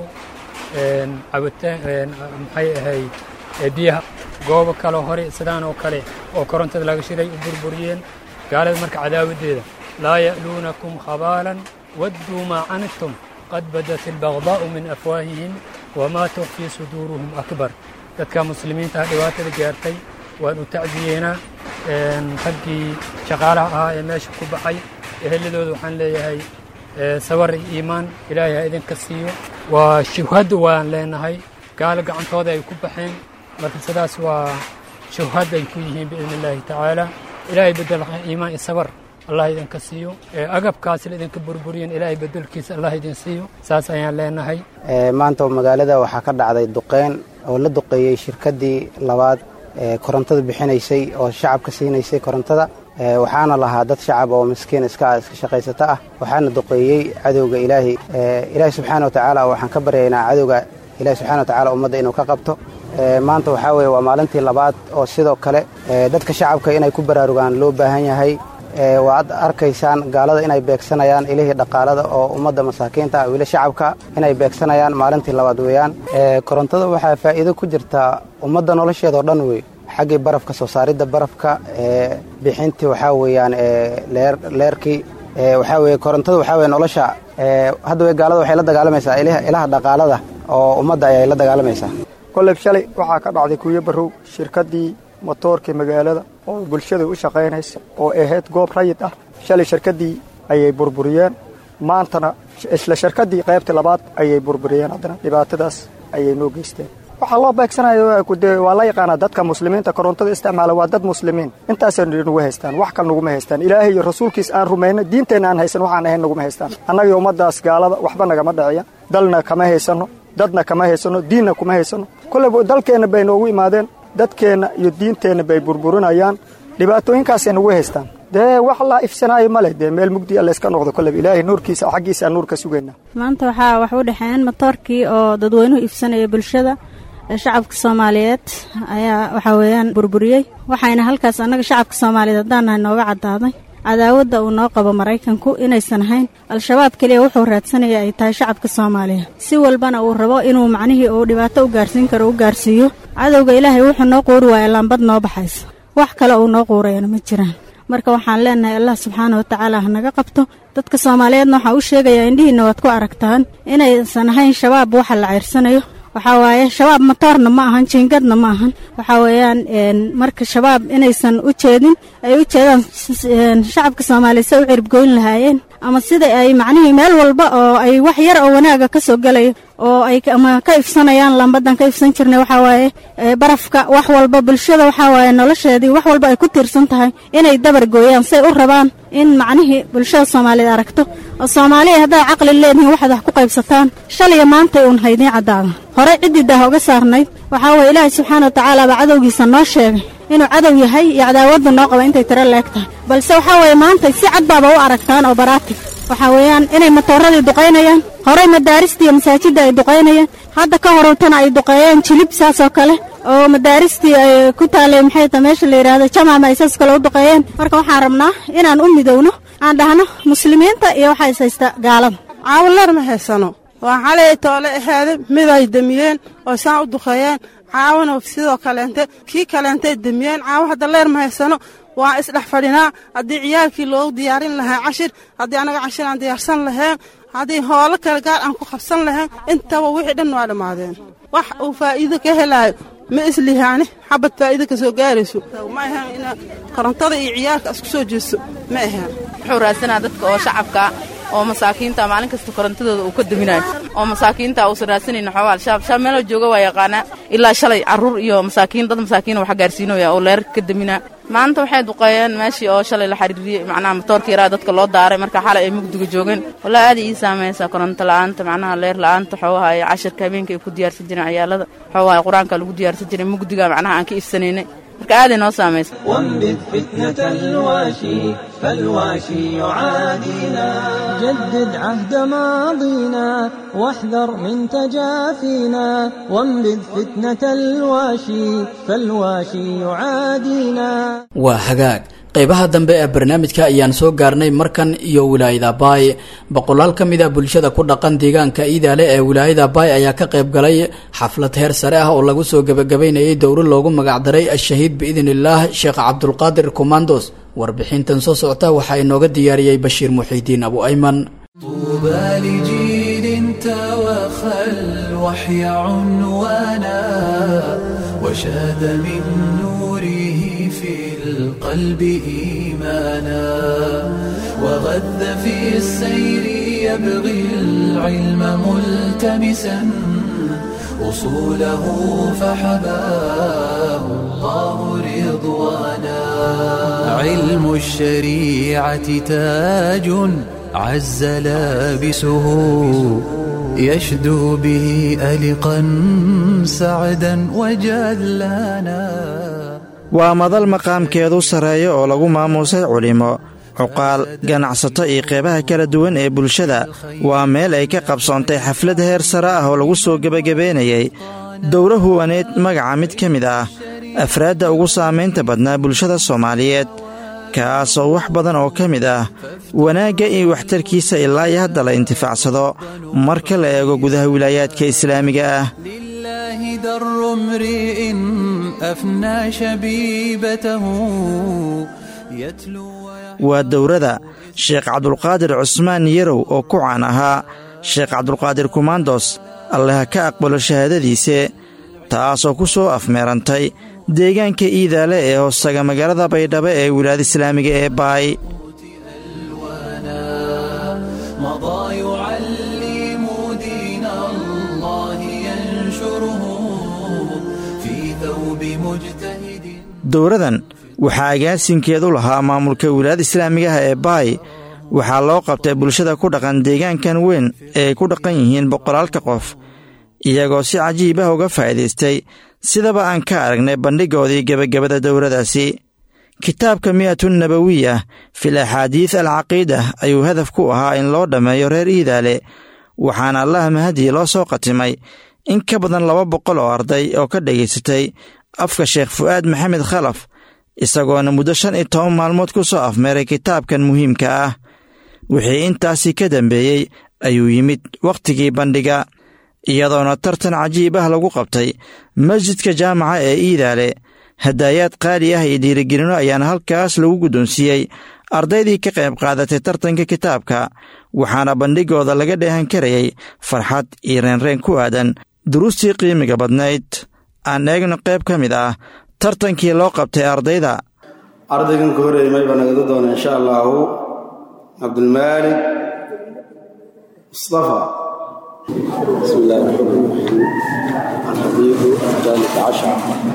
cabitaan maxay ahayd biyaha goobo kale hore sidaan oo kale oo korontada laga shiday u burburiyeen gaalada marka cadaawaddeeda laa ya'luunakum khabaalan wadduu maa canidtum qad badat albagdaa'u min afwaahihim wamaa tukfii suduuruhum akbar dadka muslimiinta ah dhibaatada gaartay waan u tacdiyeynaa raggii shaqaalaha ahaa ee meesha ku baxay eheladooda waxaan leeyahay sabar iyo iimaan ilaahay ha idinka siiyo waa shuhad waan leenahay gaalo gacantooda ay ku baxeen marka sidaas waa shuhad ay ku yihiin biidni illaahi tacaala ilaahay bedel iimaan iyo sabar allah idinka siiyo agabkaas la idinka burburiyan ilaahay bedelkiisa allah idin siiyo saas ayaan leenahay
maanta magaalada waxaa ka dhacday duqeyn oo la duqeeyey shirkaddii labaad ee korontada bixinaysay oo shacabka siinaysay korontada waxaana lahaa dad shacab oo miskiin iska iska shaqaysata ah waxaana duqeeyey cadowga ilaahay ilaahay subxaana wa tacaala waxaan ka baryaynaa cadowga ilaahay subxana wa tacaala ummadda inuu ka qabto maanta waxaa weeye waa maalintii labaad oo sidoo kale dadka shacabka inay ku baraarugaan loo baahan yahay waad arkaysaan gaalada inay beegsanayaan ilihii dhaqaalada oo ummadda masaakiinta ah weli shacabka inay beegsanayaan maalintii labaad weeyaan korontada waxaa faa'iido ku jirta ummadda nolosheeda oo dhan wey xaggii barafka soo saaridda barafka bixintii waxaa weeyaan leerkii waxaa weye korontada waxaa weye nolosha hadda wey gaalada waxay la dagaalamaysaa ilaha dhaqaalada oo ummadda ayay la dagaalamaysaa
kolleyb shalay waxaa ka dhacday kuuyo barrow shirkaddii motoorkii magaalada oo bulshada u shaqaynaysa oo ahayd goob rayid ah shalay shirkaddii ayay burburiyeen maantana isla shirkaddii qaybtii labaad ayay burburiyeen haddana dhibaatadaas ayay noo geysteen waxaa loo beegsanayo dee waa la yaqaanaa dadka muslimiinta korontada isticmaala waa dad muslimiin intaasay nagu haystaan wax kale naguma haystaan ilaahay iyo rasuulkiis aan rumayno diinteenna aan haysan waxaan ahayn naguma haystaan annagii ummaddaas gaalada waxba nagama dhiciya dalna kama haysanno dadna kama haysanno diinna kuma haysanno kolleyba dalkeenna bay noogu imaadeen dadkeenna iyo diinteenna bay burburinayaan dhibaatooyinkaasay nagu haystaan dee wax la ifsanaayo ma leh dee meel mugdiya layska noqdo kolleyba ilaahay nuurkiisa xaggiisa nuur ka sugayna
maanta waxaa wax u dhexeeyeen matoorkii oo dadweynuhu iibsanaya bulshada shacabka soomaaliyeed ayaa waxaa weeyaan burburiyey waxayna halkaas annaga shacabka soomaaliyeed haddaan nahay nooga caddaaday cadaawadda uu noo qabo maraykanku inaysan ahayn al-shabaab keliya wuxuu raadsanaya ay tahay shacabka soomaaliya si walbana uu rabo inuu macnihii uu dhibaato u gaarsiin karo u gaarsiiyo cadowga ilaahay wuxuu noo quuri waaya laambad noo baxaysa wax kale uu noo quurayana ma jiraan marka waxaan leenahay allah subxaana watacaala ha naga qabto dadka soomaaliyeedna waxaa u sheegayaa indhihiinna waad ku aragtaan inaysan ahayn shabaab waxa la ceyrsanayo waxaa waaye shabaab matoorna ma ahan jiingadna ma ahan waxaa weeyaan marka shabaab inaysan u jeedin ay u jeedaan shacabka soomaaliya se u ciribgoyn lahaayeen ama sida ay macnihii meel walba oo ay wax yar oo wanaaga ka soo gelayo oo ay ama ka ifsanayaan lambadan ka ifsan jirnay waxaa waaye barafka wax walba bulshada waxaa waaye nolosheedii wax walba ay ku tiirsan tahay inay dabar gooyaan say u rabaan in macnihii bulshada soomaaliyeed aragto oo soomaaliya haddaad caqli leedihiin waxaad wax ku qaybsataan shaliya maantay uun haydiin caddaada horey ciddii daah uga saarnayd waxaa weeye ilaahay subxaana watacaala baa cadowgiisa noo sheegay inuu cadow yahay iyo cadaawadda noo qaba intay tiro leeg tahay balse waxaa weeye maantay si cad baaba u aragtaan oo baraatig waxaa weeyaan inay matooradii duqaynayaan horey madaaristii iyo masaajidda ay duqaynayaan hadda ka horowtana ay duqeeyeen jilib saas oo kale oo madaaristii ay ku taalay maxay ta meesha la yidhaahdo jamaama ay saas kale u duqeeyeen marka waxaan rabnaa inaan u midowno aan dhahno muslimiinta iyo waxaa is haysta gaalada
caawinleer ma haysano waa xalay toole ahaaday mid ay demiyeen oo saan u duqeeyeen caawina sidoo kaleente kii kaleentay demiyeen caawo hadda leer ma haysano waa isdhex fadhinaa haddii ciyaalkii loogu diyaarin lahaa cashir haddii annaga cashir aan diyaarsan lahayn haddii hoolo kale gaar aan ku qabsan lahayn intaba wixii dhan waa dhammaadeen wax uu faa'iido ka helaayo ma islihaani xabad faa'iido ka soo gaarayso ma ahaan ina korontada iyo ciyaalka isku soo jeesto ma ahaan
wuxuu raadsanaa dadka oo shacabka oo masaakiinta maalin kasta korontadooda uu ka daminayo oo masaakiinta uusan raadsanaynin xoogaa al-shabaab shabaab meeloo jooga waa yaqaanaa ilaa shalay carruur iyo masaakiin dad masaakiin wax gaarsiinaya oo leerka ka daminaa maanta waxay duqeeyeen meeshii oo shalay la xiriiriyey macnaha matoorka yaraa dadka loo daaray marka xalay ay mugdiga joogeen walaa aad ii saamaysaa koronto la'aanta macnaha leer la'aanta xoogaha iyo cashirka habeenka ay ku diyaarsan jireen ciyaalada xoogaha qur-aanka lagu diyaarsan jiray mugdiga macnaha aan ka ifsanaynay marka aaday noo saamaysa
وانبذ فتنة الواشي فالواشي يعادينا جدد عهد ماضينا واحذر من تجافينا وانبذ فتنة الواشي فالواشي يعادينا
waa hagaag qaybaha dambe ee barnaamijka ayaan soo gaarnay markan iyo wilaayada baay boqolaal ka mid a bulshada ku dhaqan deegaanka iidaale ee wilaayada baay ayaa ka qayb galay xaflad heer sare ah oo lagu soo gebagabaynayay dowro loogu magacdaray ashahiid biidn illaah sheekh cabdulqaadir komandos warbixintan soo socota waxaa inooga diyaariyey bashiir muxiidiin abu ayman
طوبى لجيل توخى الوحي عنوانا وشاد من نوره في القلب إيمانا وغذ في السير يبغي العلم ملتمسا أصوله فحباه الله رضوانا علم الشريعة تاج عز لابسه يشدو به ألقا سعدا وجلانا
waa madal maqaamkeedu sarreeya oo lagu maamuusay culimo cuqaal ganacsato iyo qeybaha kala duwan ee bulshada waa meel ay ka qabsoontay xaflad heer sare ah oo lagu soo gebagabaynayay dowro huwaneed magaca mid ka mid ah afraadda ugu saamaynta badnaa bulshada soomaaliyeed kaasoo wax badan oo ka mid ah wanaagga iyo waxtarkiisa ilaa iyo hadda la intifaacsado marka la eego gudaha wilaayaadka islaamiga ah
لله در امرئ أفنى شبيبته يتلو
waa dowrada sheekh cabdulqaadir cusmaan yarow oo ku caan ahaa sheekh cabdulqaadir kumandos alleha ka aqbalo shahaadadiise taasoo ku soo afmeerantay deegaanka iidaale ee hoostaga magaalada baydhabo ee wilaayada islaamiga ee baay
مضى يعلم دين الله ينشره بمجتهد
dowradan waxaa agaasinkeedu lahaa maamulka wilaayada islaamiga ah ee baay waxaa loo qabtay bulshada ku dhaqan deegaankan weyn ee ay ku dhaqan yihiin boqolaalka qof iyagoo si cajiib ah uga faa'iidaystay sidaba aan ka aragnay bandhigoodii gebagabada dowradaasi kitaabka mi'atun nabawiya fil axaadiis alcaqiida ayuu hadaf ku ahaa in loo dhammeeyo reer iidaale waxaana allaha mahadii loo soo qatimay in ka badan laba boqol oo arday oo ka dhegaysatay afka sheekh fu'aad maxamed khalaf isagoona muddo shan iyo toban maalmood ku soo afmeeray kitaabkan muhiimka ah wixii intaasii ka dambeeyey ayuu yimid wakhtigii bandhiga iyadoona tartan cajiib ah lagu qabtay masjidka jaamaca ee iidaale hadaayaad qaali ah iyo dhiirigelino ayaana halkaas lagu guddoonsiiyey ardaydii ka qayb qaadatay tartanka kitaabka waxaana bandhigooda laga dheehan karayay farxad iyo reenreen ku aadan duruustii qiimiga badnayd aan eegno qayb ka mid ah tartankii loo qabtay ardayda
ardaygan ka horeeyay mayba nagada doona insha allaahu cabdulmaalik mustafa بسم الله الرحمن الرحيم الحديث الثالث عشر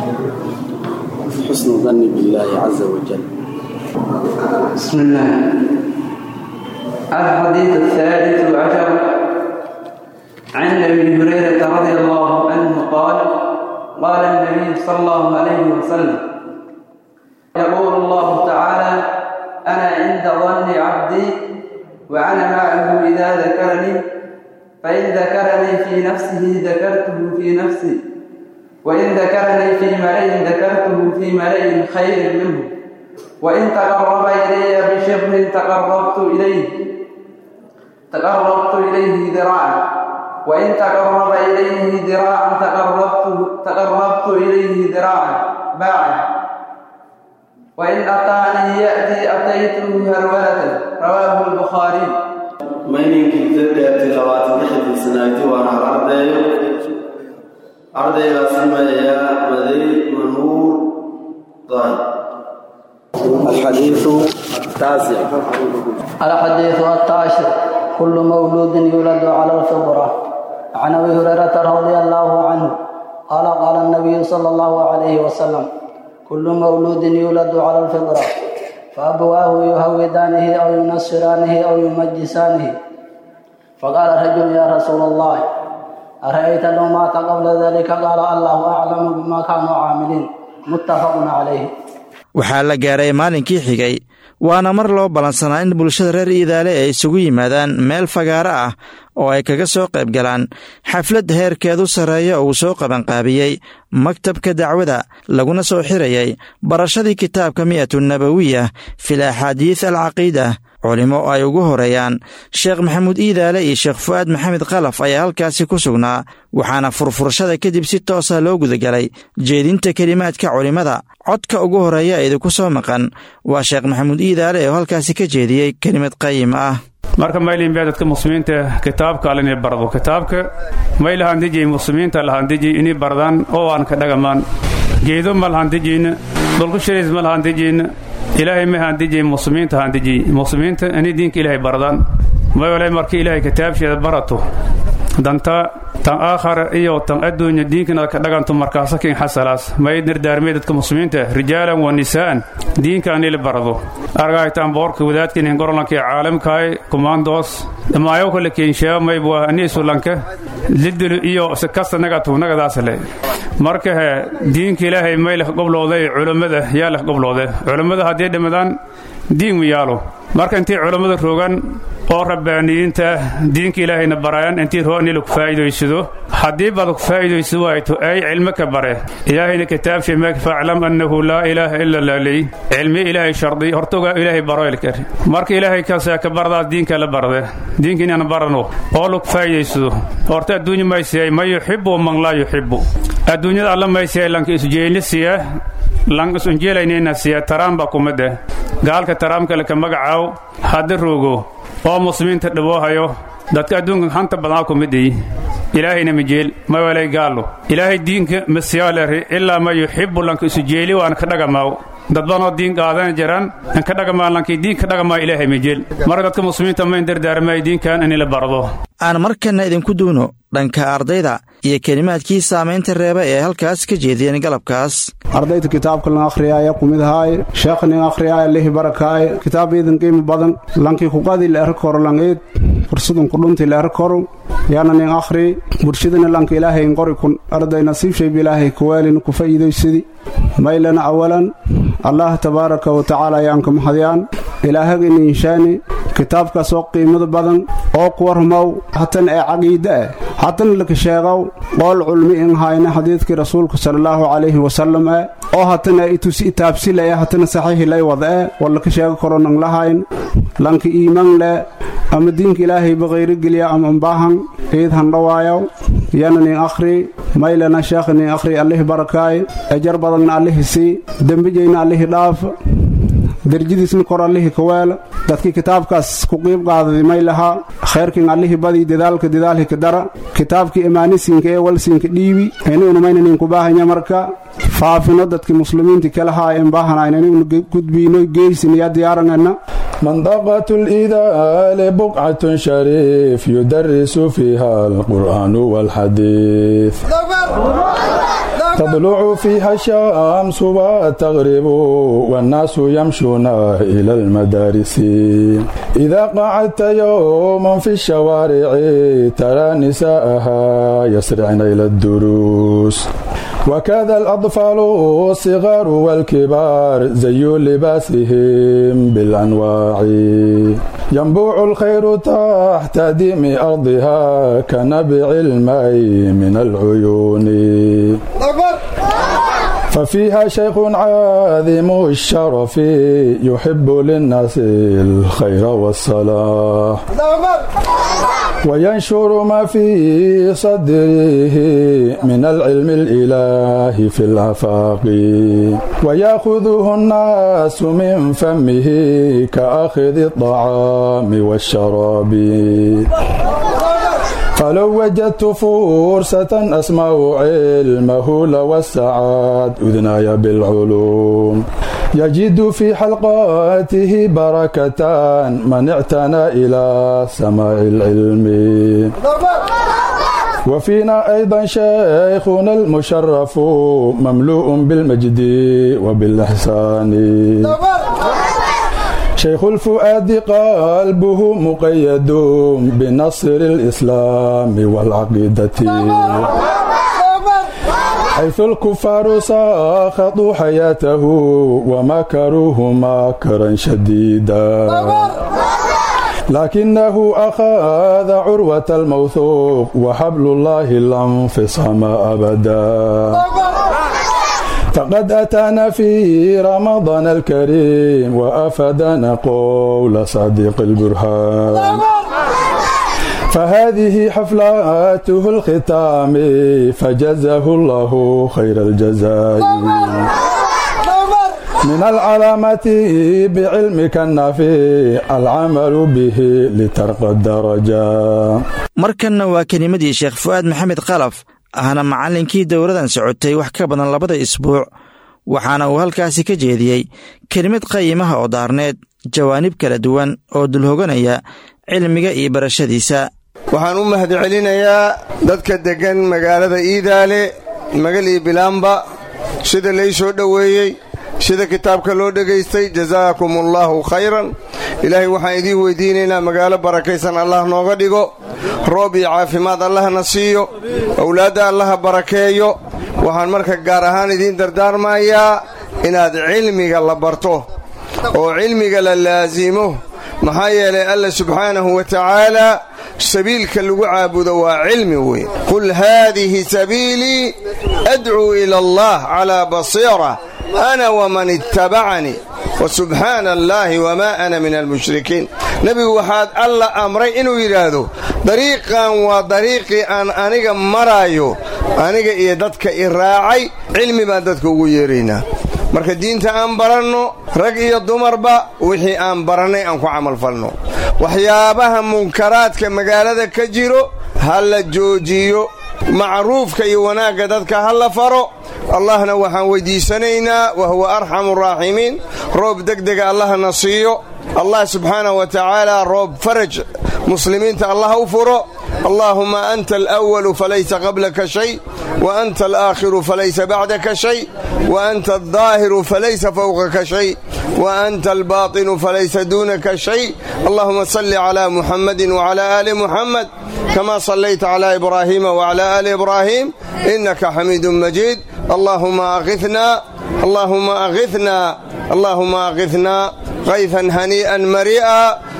حسن الظن بالله عز وجل
بسم الله الحديث الثالث عشر عن ابي هريره رضي الله عنه قال قال النبي صلى الله عليه وسلم يقول الله تعالى انا عند ظن عبدي وانا معه اذا ذكرني فإن ذكرني في نفسه ذكرته في نفسي وإن ذكرني في ملئ ذكرته في ملئ خير منه وإن تقرب إلي بشبر تقربت إليه تقربت إليه ذراعا وإن تقرب إليه ذراعا تقربت تقربت إليه ذراعا باعا وإن أطعني يأتي أتيته هرولة رواه البخاري
mayninkiisa dheertay labaatan lixdii sanayti waana hal ardayo ardaygaasi magayaa maday manuur daahir الحديث التاسع
الحديث التاسع كل مولود يولد على الفطرة عن أبي هريرة رضي الله عنه قال قال النبي صلى الله عليه وسلم كل مولود يولد على الفطرة فأبواه يهودانه أو ينصرانه أو يمجسانه فقال رجل يا رسول الله أرأيت لو مات قبل ذلك قال الله أعلم بما كانوا عاملين متفق عليه
waxaa la gaaray maalinkii xigay waana mar loo ballansanaa in bulshada reer iidaale ay isugu yimaadaan meel fagaaro ah oo ay kaga soo qayb galaan xaflad heerkeedu sarreeya uu soo qabanqaabiyey maktabka dacwada laguna soo xirayay barashadii kitaabka mi'atu nabawiya fil axaadiis alcaqiida culimo ay ugu horeeyaan sheekh maxamuud iidaale iyo sheekh fu'aad maxamed khalaf ayaa halkaasi ku sugnaa waxaana furfurashada kadib si toosa loo gudagalay jeedinta kelimaadka culimmada codka ugu horeeya idinku soo maqan waa sheekh maxamuud iidaale oo halkaasi ka jeediyey kelimad qayim ah
marka maylin baa dadka muslimiinta kitaabka alla inay bardo kitaabka may lahandijay muslimiinta lahandijay inay bardaan oo aan ka dhagamaan geedo ma lahandijayna dhulku shirays ma lahandijayna ilaahay ma handijay muslimiinta handijay muslimiinta inay diinka ilaahay bardaan may walay marka ilaahay kitaabsheeda barato danta tan aakhara iyo tan adduunya diinkanaad ka dhaganto markaasa kin xasalaas may dardaarmay dadka muslimiinta rijaalan wa nisaa'an diinka anila barado argaytaan boorka wadaadkin gorolanka caalamkaay kumaandoos dhamaayo kale keenshaa mayb waa ani sulanka lidulu iyo sikasta nagatu nagadaasle marka he diinka ilaahay may leh goblooday culammada yaa leh gobloode culammada haddii dhimadaan diin mu yaalo marka intii culammada rogan oo rabbaaniyiinta diinka ilaahayna barayaan intii roonila ku faa'iidaysado haddii baad ku faa'iidayso waayto ay cilmo ka bare ilaahayna kitaabshay meeg faclam annahu laa ilaaha ila laaley cilmi ilaahay shardi hortogaa ilaahay baroylkar marka ilaahay kasaa ka bardaas diinka la barde diinka inaan barano oo lagu faa'iidaysado horta adduunya maysiyay man yuxibu man laa yuxibu adduunyada alla maysiyay lanka isjeeyni siya lan isunjeelaynayna siya taraamba kumade gaalka taraamka laka magacaaw hadda roogo oo muslimiinta dhiboohayo dadka adduunka hanta badnaa kumidii ilaahayna majeel ma walay gaallo ilaahay diinka masiyaalari ilaa ma yuxibu lanka isu jeeli waan ka dhagamaaw dadbanoo diin qaadana jiraan inka dhagamaa lankii diin ka dhagamaa ilaahay majeel marka dadka muslimiinta mayn dardaarmay diinkan in la bardo
aan markanna idinku duuno dhanka ardayda iyo kelimaadkii saamaynta reeba ee halkaas ka jeediyeen galabkaas
ardayda kitaabka lan akhriyaaya kumid ahaaye sheekh nin akhriyaaya lihi barakaaye kitaab iidan qiimo badan lankii kuqadi leer koro langeed fursadun kudhunti leer koro yaana nin akhri bulshadana lanka ilaahay qori kun arday nasiib shayb ilaahay kuwaalin ku fa'iidaysadi maylana awalan allah tabaaraka wa tacaala ayaan ka mahadiyaan ilaahaga ininshaani kitaabkaas oo qiimada badan oo kuwa rumow hatan ee caqiide ah hatan laka sheegow qool culmi in hayna xadiidkii rasuulka salallaahu calayhi wasallam eh oo hatana itusi itaabsilaya hatana saxiixi lay wada eh war laka sheego karo nang lahayn lanka iiman leh ama diinka ilaahayba qayrogeliya ama ambaahan ciid handhawaayow yana nin akhri maylana sheekha nin akhri allihi barakaay ejar badanna allihi sii dembijayna allihi dhaaf derjadiisna kor allihii ka weela dadkii kitaabkaas ku qiib qaadadi may lahaa khayrkin allihii badii dadaalka dadaalhi ka dara kitaabkii imaanisiinka ee walsiinka dhiibi iniguna maynaninku baahanya marka faafino dadkii muslimiinti kalahaa en baahanayn iniguna gudbiino geysin iyo diyaaranayna
منطقة الإذال بقعة شريف يدرس فيها القرآن والحديث تطلع فيها الشمس وتغرب والناس يمشون إلى المدارس إذا قعدت يوما في الشوارع ترى نساءها يسرعن إلى الدروس وكذا الأطفال الصغار والكبار زي لباسهم بالأنواع ينبوع الخير تحت ديم أرضها كنبع الماء من العيون ففيها شيخ عاذم الشرف يحب للناس الخير والصلاح وينشر ما في صدره من العلم الإلهي في الآفاق ويأخذه الناس من فمه كأخذ الطعام والشراب فلو وجدت فرصة أسمع علمه لوسعت أذناي بالعلوم يجد في حلقاته بركة من اعتنى إلى سماع العلم وفينا أيضا شيخنا المشرف مملوء بالمجد وبالإحسان شيخ الفؤاد قلبه مقيد بنصر الإسلام والعقيدة حيث الكفار ساخطوا حياته ومكروه مكرا شديدا لكنه أخذ عروة الموثوق وحبل الله لا انفصام أبدا فقد أتانا في رمضان الكريم وأفدنا قول صديق البرهان فهذه حفلاته الختام فجزاه الله خير الجزاء من العلامة بعلمك النافع العمل به لترقى الدرجة
markanna waa kelimadii sheekh fu'aad maxamed khalaf ahna macallinkii dowladan socotay wax ka badan labada isbuuc waxaana uu halkaasi ka jeediyey kelimad qayimaha oo daarneed jawaanib kala duwan oo dulhoganaya cilmiga iyo barashadiisa
waxaan u mahadcelinayaa dadka deggan magaalada iidaale magal iyo bilaamba sida lay soo dhoweeyey sida kitaabka loo dhegaystay jazaakum allaahu khayran ilaahay waxaan idiin weydiinaynaa magaalo barakaysan allah nooga dhigo roob iyo caafimaad allahna siiyo owlaadda allaha barakeeyo waxaan marka gaar ahaan idiin dardaarmayaa inaad cilmiga la barto oo cilmiga la laasimo maxaa yeelay alla subxaanahu wa tacaala sabiilka lagu caabudo waa cilmi weyn qul haadihi sabiilii adcuu ila allah calaa basiira ana waman ittabacanii wasubxaana allaahi wamaa ana min almushrikiin nebigu waxaad alla amray inuu yidhaahdo dariiqan waa dariiqii aan aniga maraayo aniga iyo dadka i raacay cilmi baan dadka ugu yeeraynaa marka diinta aan baranno rag iyo dumarba wixii aan barannay aan ku camalfalno waxyaabaha munkaraadka magaalada ka jiro ha la joojiyo macruufka iyo wanaagga dadka ha la faro allahna waxaan weyddiisanaynaa wa huwa arxamu raaximiin roob degdega allahna siiyo allah subxaanahu wa tacaala roob faraj muslimiinta allah u furo allaahuma anta alأwalu falaysa qablaka shay wa anta alaakhiru falaysa bacdaka shay wa anta aldaahiru falaysa fowqaka shay wa anta albaatinu falaysa duunaka shay allahuma salli cla muxamadi wcla ali muxamed kama sallayta cla ibraahiima wcla ali ibraahim inaka xamiidu majiid allahuma akhina allahuma akhina allahuma akhina kayfan hanii'an marii'a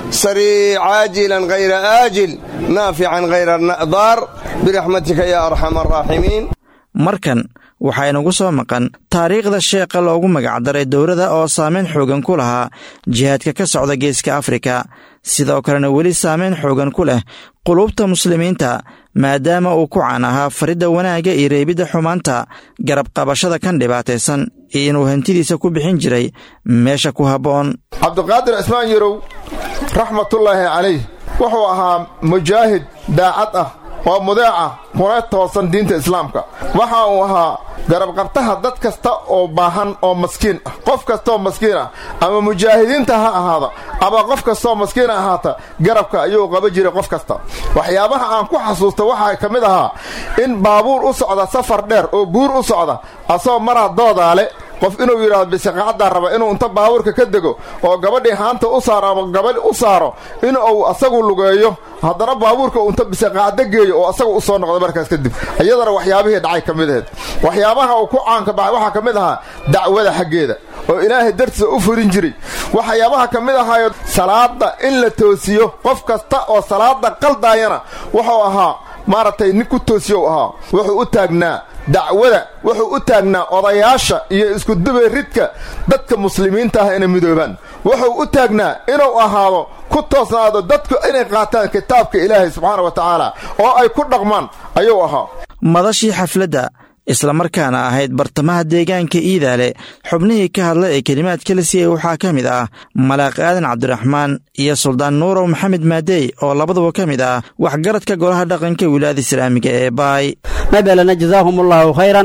sarii caajilan hayra aajil naafican hayra daar biraxmatika ya arxam araaximiin
markan waxaynagu soo maqan taariikhda sheekha loogu magacdaray dowladda oo saameyn xoogan ku lahaa jihaadka ka socda geeska afrika sidoo kalena weli saameyn xoogan ku leh qulubta muslimiinta maadaama uu ku caan ahaa faridda wanaagga iyo reebidda xumaanta garab qabashada kan dhibaataysan iyo inuu hantidiisa ku bixin jiray meesha ku habboon
cabdiqaadir cismaan yarow raxmatullaahi calayh wuxuu ahaa mujaahid daacad ah oo mudeeca kuna toosan diinta islaamka waxa uu ahaa garabqabtaha dad kasta oo baahan oo maskiin ah qof kastaoo maskiin ah ama mujaahidiinta ha ahaada ama qof kastaoo maskiin ahaata garabka ayuu qaba jiray qof kasta waxyaabaha aan ku xasuusta waxaa ka mid ahaa in baabuur u socda safar dheer oo buur u socda asagoo maraa doodaale qof inuu yidhahdo bisiqacaddaa raba inuu inta baabuurka ka dego oo gabadhii haanta u saaro ama gabadh u saaro in uu asagu lugeeyo haddana baabuurka uu inta bisiqacdo geeyo oo asagu u soo noqdo markaas kadib iyadana waxyaabihii dhacay ka mid aheed waxyaabaha uu ku caanka baxay waxaa ka mid ahaa dacwada xaggeeda oo ilaahay dartiisa u furin jiray waxyaabaha ka mid ahaayo salaada in la toosiyo qof kasta oo salaada qaldaayana wuxuu ahaa maaragtay nin ku toosiyow ahaa wuxuu u taagnaa dacwada wuxuu u taagnaa odayaasha iyo iskudubayridka dadka muslimiinta ah inay midoobaan wuxuu u taagnaa inuu ahaado ku toosnaado dadku inay qaataan kitaabka ilaahay subxaana wa tacaala oo ay ku dhaqmaan ayuu ahaa
madashii xafladda islamarkaana ahayd bartamaha deegaanka iidaale xubnihii ka hadla ee kelimaadka la siiyey waxaa ka mid ah malaaq aadan cabdiraxmaan iyo suldaan nuurow maxamed maadey oo labaduba ka mid ah waxgaradka golaha dhaqanka wilaayada islaamiga ee baay
mabelana jazaahum allahu khayran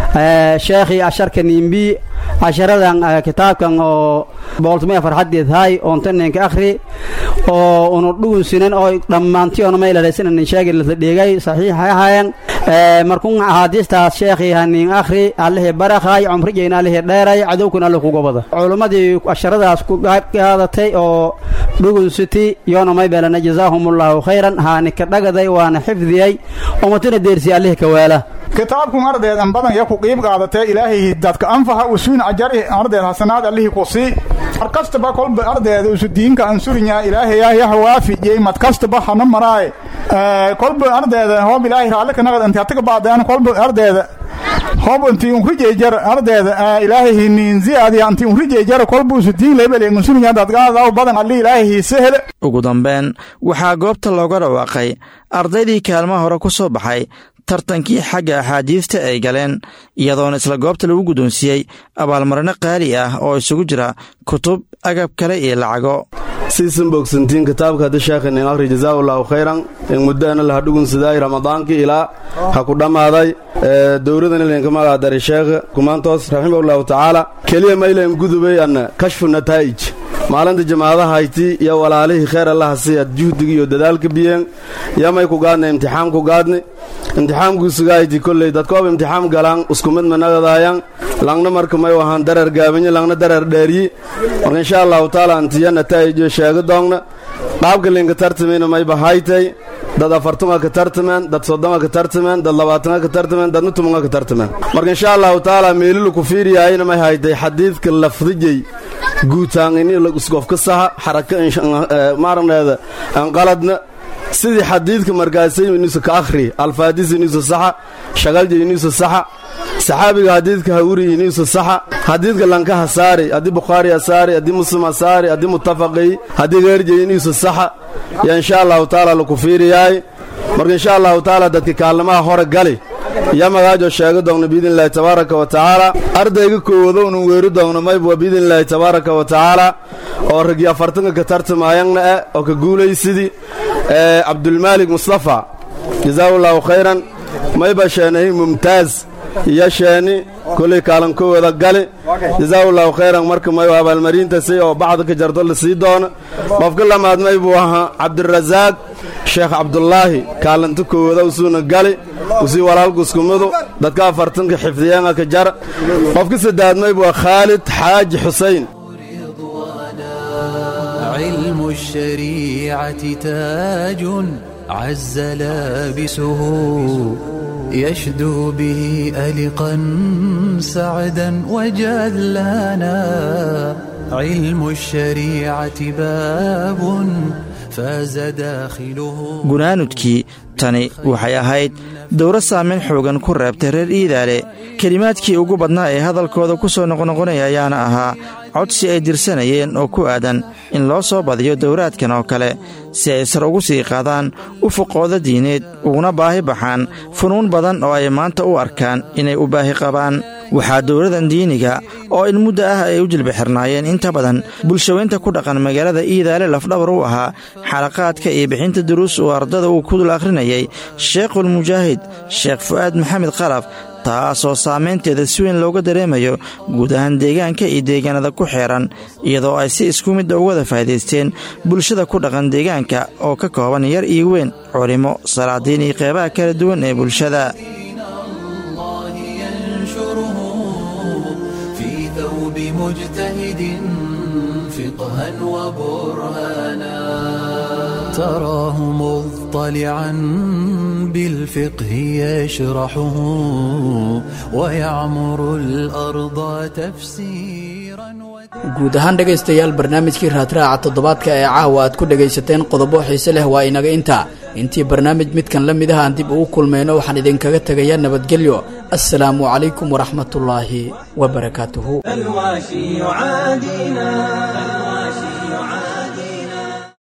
sheekhii casharka niimbi casharadan kitaabkan oo booltumaya farxadeed hay oontaneenka akhri oo unu dhugunsinan oo dhammaantiyoona maylaraysanan sheegi la dhigay saxiixa ahayen markun axaadiistaas sheekhii hanin akhri allihii barakhay cumrigeyna allihii dheeray cadowkuna alle kuga bada culummadii casharadaas ku qaadatay oo dhugunsiti yoona maybelana jazaahumullahu khayran haanika dhagaday waana xifdiyey ummatuna deersi allihii kawaala
kitaabkun ardeed an badan ya ku qiib qaadatee ilaahay dadka anfaha usuun ajari ardeed hasanaad allihii ku sii mar kastaba kolba ardeeda usu diinka ansurinya ilaahayaa yaha waafijiyey mad kastaba hana maraaye kolba ardeeda hoob ilaahay raalli ka naqad inti hatiga baadeen kolba ardeeda hoob inti unrijeejar ardeeda ilaahay hiniin ziyaadiya inti unrijeejar kolba usu diin lebel ansurinya dadgaadaw badan alli ilaahay hiise hele
ugu dambeyn waxaa goobta looga dhawaaqay ardaydii kaalmaha hore ku soo baxay tartankii xagga axaadiista ay galeen iyadoona isla goobta lagu guddoonsiiyey abaalmarino qaali ah oo isugu jira kutub agab kale iyo lacago
siisan bogsantiin kitaabka hadda sheekhanin akhri jazaa'ullaahu khayran in muddaana laha dhugunsidaay ramadaankii ilaa ha ku dhammaaday dowladan ilinka magaadaray sheekha kumaantoos raximahullahu tacaala keliya maylan gudubay anna kashfu nataa'ij maalinta jamaadaha hayti iyo walaalihii kheer allaha siyaad juhdigii iyo dadaalka biyeen yamay ku gaadna imtixaam ku gaadni imtixaamkuusugahayti kolley dadkoob imtixaam galaan iskumid managadaayaan langna marka may wahaan dareer gaabanyi langna dareer dheeryi marka insha allahu taala antiya nataa'ijo sheega doogna qaabka linka tartamina mayba haytay dad afartuma ka tartameen dad soddoma ka tartameen dad labaatana ka tartameen dadna tumunga ka tartameen marka insha allahu taala meelilu ku fiiriyahayna may haytay xadiidka lafdijay guutaan ini isgofka saha xaraka maaragneeda anqaladna sidii xadiidka markaasay inuusa ka akhri alfaadis inuusa saxa shagalja inuusa saxa saxaabiga xadiidka hawuri inuusa saxa xadiidka lankaha saari haddii bukhaari ha saari haddii muslim ha saari haddii muttafaqay haddii geerjay inuusa saxa yaa insha allahu taala laku fiiriyaay marka insha allahu taala dadka kaalnimaha hore gali yaa magaajo sheega doogno biidnillahi tabaaraka wa tacaala ardayga koowado nun weeri doogno maybwa biidnillaahi tabaaraka wa tacaala oo ragii afartanka ka tartamaayangna eh oo ka guulaysidii cabdulmaalik mustafa jazaahullahu khayran mayba sheenahi mumtaaz iyo sheeni kolley kaalin kowada gali jazaahullahu khayran marka mayu abaalmarinta si oo bacda ka jarto la sii doono qofka lamaad may buu ahaa cabdirasaaq sheekh cabdulaahi kaalinta kowada usuuna gali usii walaalkuskumadu dadka afartanka xifdiyeenka ka jar qofka saddeaad may buu khaalid xaaji xusayn
علم الشريعة تاج عز لابسه يشدو به ألقا سعدا وجلانا علم الشريعة باب فاز داخله
gunaanudkii tani waxay ahayd dowro saamayn xoogan ku reebtay reer iidaale kelimaadkii ugu badnaa ee hadalkooda ku soo noqnoqonaya ayaana ahaa codsi ay dirsanayeen oo ku aadan in loo soo badiyo dowraadkan oo kale si ay sar ugu sii qaadaan ufuqooda diineed uguna baahi baxaan funuun badan oo ay maanta u arkaan inay u baahi qabaan waxaa dowladan diiniga oo in muddo ah ay u jilba xirnaayeen inta badan bulshaweynta ku dhaqan magaalada iidaale lafdhabar u ahaa xalaqaadka iyo bixinta duruus uu ardada uu ku dul akhrinayay sheekhulmujaahid sheekh fu'aad maxamed qalaf taasoo saamaynteeda si weyn looga dareemayo guud ahaan deegaanka iyo deegaanada ku xeeran iyadoo ay si isku midda uga wada faa'idaysteen bulshada ku dhaqan deegaanka oo ka kooban yar iyo weyn culimmo salaadiin iyo qeybaha kala duwan ee bulshada
في ثوب مجتهد فقها وبرهانا تراه مضطلعا بالفقه يشرحه ويعمر الأرض تفسيرا
guud ahaan dhegaystayaal barnaamijkii raadraaca toddobaadka ee caawa aad ku dhegaysateen qodobo xiise leh waa inaga intaa intii barnaamij midkan la mid ah aan dib ugu kulmayno waxaan idinkaga tegayaa nabadgelyo assalaamu calaykum waraxmatullaahi wabarakaatuhu
الواشي يعادينا